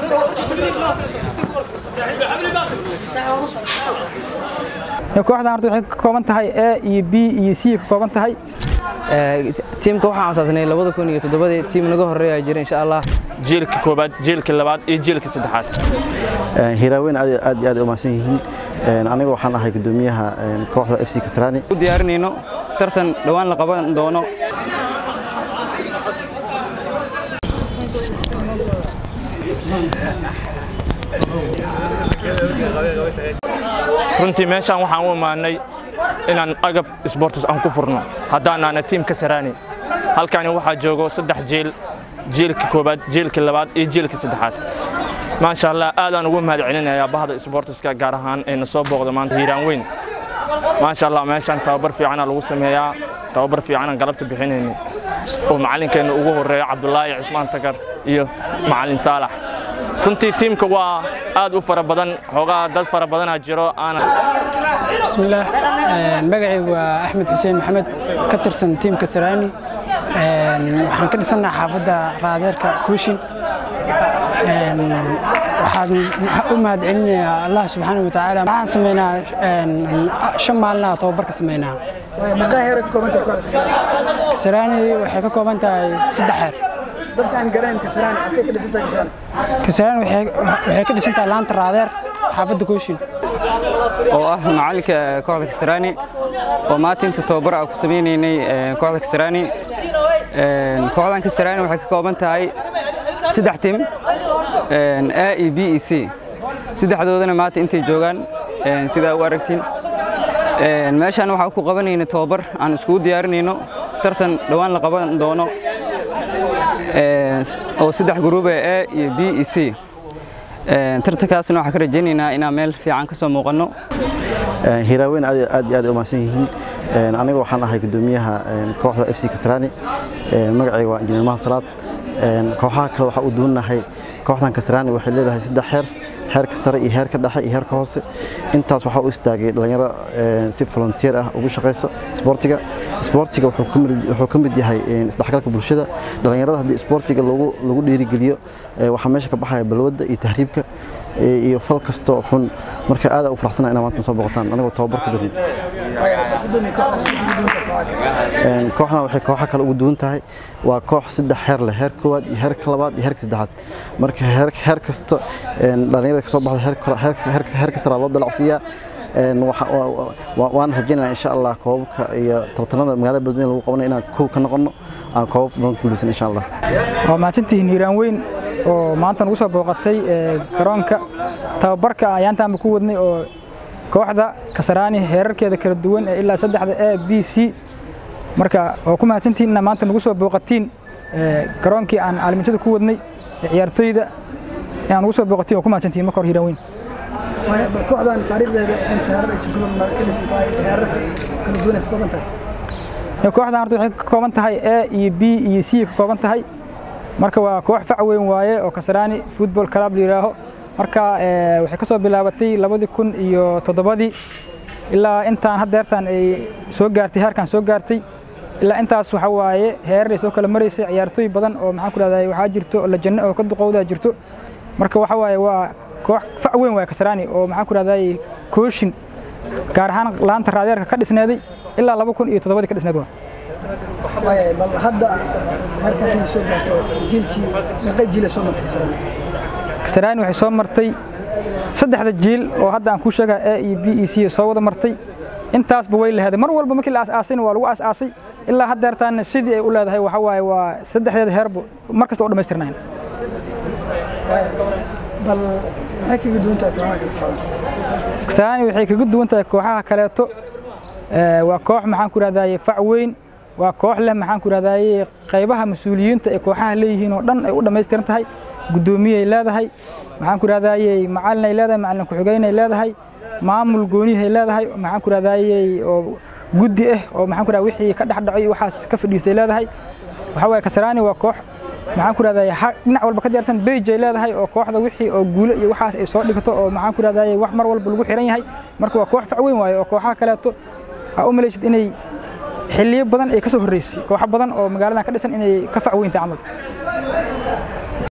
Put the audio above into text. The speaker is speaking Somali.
kooxdan horta waxay ka kooban tahay a iyo b iyo c ka kooban tahay tiimka waxaan asaasnay labada kun iyo toddobadii tiim naga horeeya jira insha allah jiilka koobaad jiilka labaad iyo jiilka saddexaad hiraaweyn aad iyo aad u mahadsan yihiin aniga waxaan ahay gudoomiyaha kooxda f c kasraani u diyaarinayno tartan dhowaan la qaban doono runtii meeshaan waxaan u imaanay inaan agab sports aan ku furno haddaanaana tiim ka saraani halkani waxaa joogo saddex jiil jiilka koobaad jiilka labaad iyo jiilka saddexaad maasha allah aadaan ugu mahad celinayaa bahda sportska gaar ahaan ee na soo booqda maanta hiiraan weyn maasha allah meeshaan tababar fiicana lagu sameeyaa tababar fiicanaan galabta bixinayni oo macallinkeenna ugu horeeyo cabdulaahi cismaan tagar iyo macallin saalax runtii tiimka waa aad u fara badan xoogaa dad fara badanaa jiro aana bismillaah magacaygu waa axmed xuseen maxamed ka tirsan tiimka saraani waxaan ka dhisannaha xaafadda raadeerka kooshin waxaan u mahad celinayaa allah subxaana wa tacaala waxaan sameynaa shan maalinaha tababarka sameynaa maqaa heer ka kooban tahay kooxda kasaraani waxay ka kooban tahay saddex heer dadka aan garanayn kasaraani halkay ka dhisan tahay kasaraani kasaraani waxay ka dhisan tahay laanta raadeer xaafadda kooshin oo ah macalinka kooxda kasaraani oo maanta inta tababar ah ku sameynaynay kooxda kasaraani kooxdan kasaraani waxay ka kooban tahay saddex tim a e b e c saddexdoodana maanta intay joogaan sidaa u aragtiin meeshaan waxaa ku qabanayna tababar aan iskugu diyaarinayno tartan dhowaan la qaban doono oo saddex gruube a iyo b e c tartankaasna waxaan ka rajaynaynaa inaan meel fiican ka soo muuqanno hiraaweyn aad iyo aad u mahadsan yihiin aniga waxaan ahay gudoomiyaha kooxda f c kasraani magacayga waa injineer mahad salaad kooxaha kale waxaa u duwannahay kooxdan kasraani waxay leedahay saddex xeer heerka sare iyo heerka dhexe iyo heerka hoose intaas waxaa u istaagay dhalinyaro si volunteer ah ugu shaqayso isboortiga isboortiga wuxuu ka mid yahay isdhexgalka bulshada dhalinyarada haddii isboortiga lagu dhiirigeliyo waxaa meesha ka baxaya balwadda iyo tahriibka iyo fal kastoo xun marka aada u faraxsana inaa maanta soo boqotaan anigoo tababar ku jirno kooxdan waxay kooxa kale ugu duwan tahay waa koox saddex heer leh heer koowaad iyo heerka labaad iyo heerka saddexaad marka heer kasta dhalinyarada kasoo baxda heerka saraa loo dalacsiiyaa waan rajaynayaa insha allah koobabka iyo tartanada magaalada beledweyne lagu qabanay inaan kow ka noqono aan koobab badan ku guuleysan insha allah waa mahadsantihiin hiiraan weyn oo maanta nagu soo booqatay garoonka tababarka ayaantaanba ku wadnay oo kooxda kasaraani heerarkeeda kala duwan ee ilaa saddexda a b c marka waa ku mahadsantihiin inaa maanta nagu soo booqatiin garoonkii aan caalamiintada ku wadnay ciyaartoyda inaan nagu soo booqatiin waa ku mahadsantihiin marka hor hiiraan weyn kooxdan taariikhdeeda inta heerar aysan ku ka dhisan tahay heerarka kala duwan ay ka kooban tahay kooxdan horta waxay ka kooban tahay a iyo b iyo c ka kooban tahay marka waa koox fac weyn waaye oo kasaraani football club la yidhaaho marka waxay ka soo bilaabatay labadii kun iyo toddobadii ilaa intaan haddeertaan ay soo gaartay heerkan soo gaartay ilaa intaas waxa waaye heerar ay soo kala maraysay ciyaartooy badan oo maxaan ku dhahdaa waxaa jirto la janno oo ka duqowdaa jirto marka waxa waaye waa koox fac weyn waaye kasaraani oo maxaan ku dhahdaa kooshin gaar ahaan laanta raadeerka ka dhisneeday ilaa laba kun iyo toddobadii ka dhisneed waa bal hadda heerkan inay soo gaarto jiilkii meeqa jiila soo martay kasaraani kasaraani waxay soo martay saddexda jiil oo hadda aan ku sheegaa a iyo b e c soo wada martay intaasba way laheeday mar walba markii la aasaasayna waa lagu aasaasay ilaa haddeertaana sidii ay u leedahay waxa waaye waa saddexdeeda heerbu mar kasta oo dhammaystirnayn bal maxay kaga duwan tahay kooxaha kale kasaraani waxay kaga duwan tahay kooxaha kaleeto waa koox maxaan ku rahdaye fac weyn waa koox leh maxaan ku rahdaye qaybaha mas-uuliyiinta ee kooxaha leeyihiin oo dhan ay u dhammaystiran tahay guddoomiyay leedahay maxaan ku rahdaye macalin ay leedahay macalin ku-xigeen ay leedahay maamul goonihay leedahay maxaan ku rahdaye oo guddi ah oo maxaan ku rahdaa wixii ka dhex dhacay waxaas ka fadhiistay leedahay waxa waaye kasaraani waa koox maxaan ku rahdaye dhinac walba ka diyaarsan beige ay leedahay oo kooxda wixii oo guulo iyo waxaas ay soo dhigto oo maxaan ku rahdaye wax mar walba lagu xiran yahay marka waa koox fac weyn waaye oo kooxaha kaleeto aa u malaysid inay xilliyo badan ay ka soo horreysay kooxo badan oo magaaladan ka dhisan inay ka fac weyntahay camal